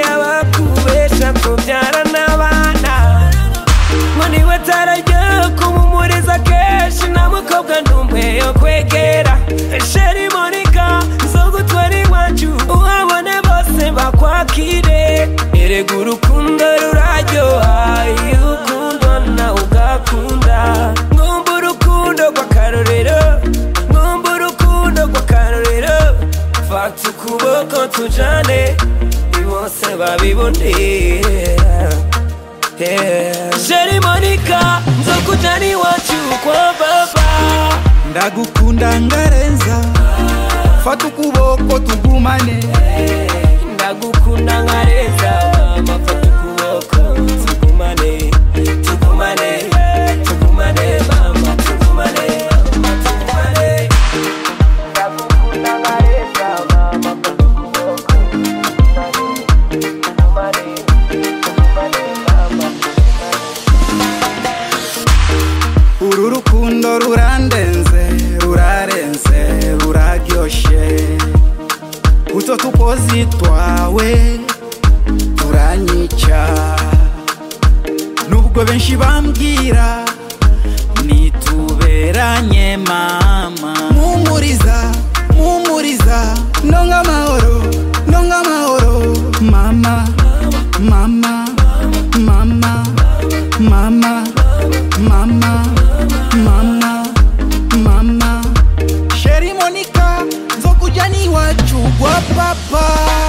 bakubesha kubyara n'abana ngo niwe tarajya kumumuriza kenshi nta mukobwa n'umwe yo kwegera sheri monika zo gutwara iwacu uhabone bose bakwakire erega urukundo ruraryoha iyo ukundwa nawe ugakunda mwumva urukundo rw'akarorero mwumva urukundo rw'akarorero fata ukuboko tujane bose babibonera Sheri Monica nzokujana iwacu kwa baba ndagukunda ngarenza fata ukuboko tugumane ndagukunda nkareza mama fata ukuboko tugumane tugumane tugumane mama tugumane mama tugumane ndagukunda nkareza mama fata ukuboko tugumane tugumane tugumane mama uru rukundo rurandenze rurarenze ruraryoshe uto tukozi twawe turanyica nubwo benshi bambwira nituberanye mama mumuriza mumuriza ndonga amahoro ndonga amahoro mama mama mama mama mama mama mama sheri monika nzokujana iwacu gwa papa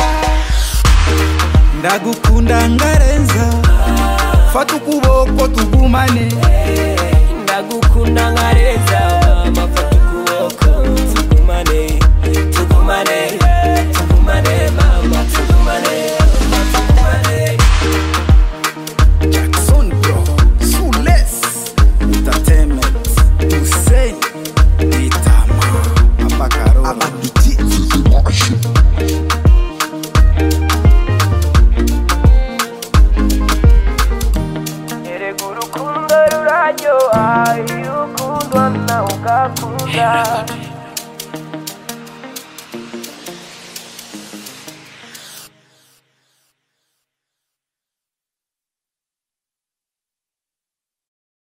ndagukunda ngarenza fata ukuboko tugumane ndagukunda nkareza mama fata ukuboko tugumane tugumane tugumane mama tugumane mama tugumane Jackson bro Sules Entertainment Hussein Itama Abakarora erega urukundo ruraryoha iyo ukundwa nawe ugakunda